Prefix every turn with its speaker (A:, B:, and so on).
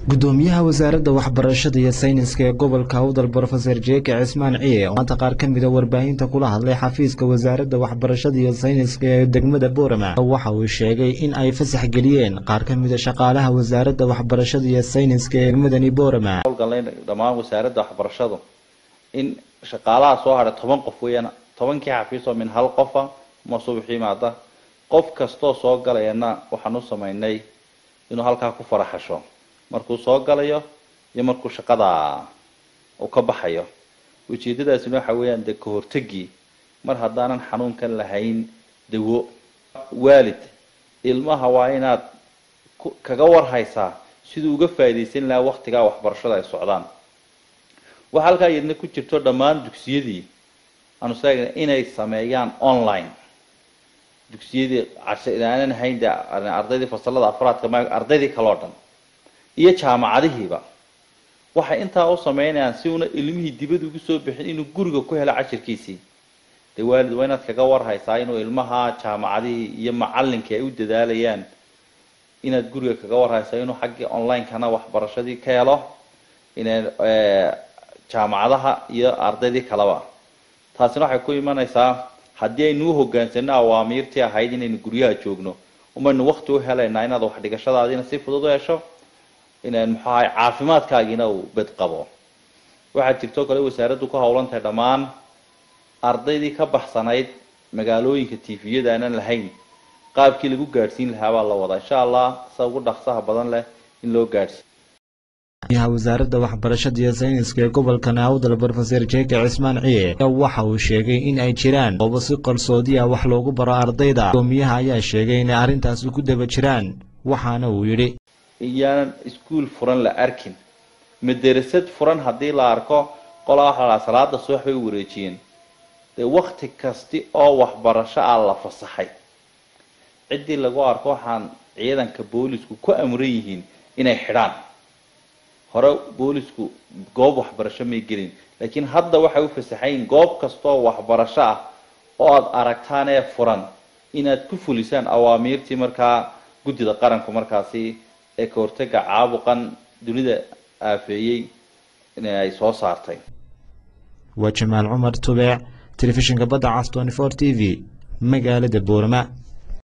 A: gudoomiyaha wasaaradda waxbarashada iyo sayniska ee gobolka awdal brofeser jeeke cismaan ciye oo maanta qaar ka mida warbaahinta kula hadlay xafiiska wasaaradda waxbarashada iyo sayniska ee degmada boorama waxa uu sheegay in ay fasax geliyeen qaar ka mida shaqaalaha wasaaradda waxbarashada iyo sayniska ee degmadani boorama
B: howlgalnay dhammaan wasaaradda waxbarashadu in shaqaalaha soo hadhay toban qof weeyaan tobankii xafiis oo min hal qofa ma subax yimaada qof kastoo soo galayana waxaan u samaynay inuu halkaa ku faraxasho markuu soo galayo iyo markuu shaqada uu ka baxayo ujeedadaasina waxa weeyaan dee kahortagii mar haddaanan xanuunkan lahayn dawo waalid ilmaha waa inaad kaga warhaysaa siduu uga faa'iidaysan lahaa waktigaa waxbarashada ay socdaan waxaa halkaa iyadna ku jirto dhammaan dugsiyadii aanu sheegna inay sameeyaan online dugsiyadii aanan hayn de ardaydii fasalada afraadka ma ardaydii kaleo dhan iyo jaamacadihiiba waxay intaa u sameynayaan si una ilmihii dibad ugu soo bixin inuu guriga ku helo cashirkiisii dee waalid waa inaad kaga warhaysaa inuu ilmaha jaamacadihii iyo macalinkii ay u dadaalayaan inaad guriga kaga warhaysaa inuu xaggii online-kana waxbarashadii ka helo ina jaamacadaha iyo ardaydii kaleba taasina waxay ku imanaysaa haddii aynu u hogaansano awaamiirtii ahayd inaynu guryaha joogno umaynu wakti u helaynaa inaad waxdhigashadaadiina si fudud u hesho inaan muxuu ahay caafimaadkaagiina uu bed qabo waxaa jirtoo kale wasaaraddu ku howlan tahay dhammaan ardaydii ka baxsanayd magaalooyinka tifiyada aanan lahayn qaabkii lagu gaadhsiin lahaa baa la wadaa insha allah sa ugu dhaqsaha badan leh in loo gaadhsiiyo
A: yaha wasaaradda waxbarashada iyo sayniska ee gobolka naawdal brofeser jeeke cismaan ciye waxa uu sheegay in ay jiraan goobo si qarsoodi ah wax loogu baro ardayda gudoomiyaha ayaa sheegay inay arrintaasi ku daba jiraan waxaana uu yidhi
B: iyaanan iskuol furan la arkin madarasad furan haddii la arko qolaa waxa la salaada subax bay u wareejiyeen dee wakti kasti oo waxbarasho ah la fasaxay ciddii lagu arko waxaan ciidanka boolisku ku amran yihiin inay xidhaan hore boolisku goob waxbarasho may gelin laakiin hadda waxay u fasaxayn goob kastaoo waxbarasho ah oo aada aragtaan ee furan inaad ku fulisaan awaamiirtii markaa guddida qaranku markaasi ee ka hortaga caabuqan dunida aafeeyey in ay soo saartay
A: waa jamaal cumar tubeec telefishinka badda cas twenty four t v magaalada boorama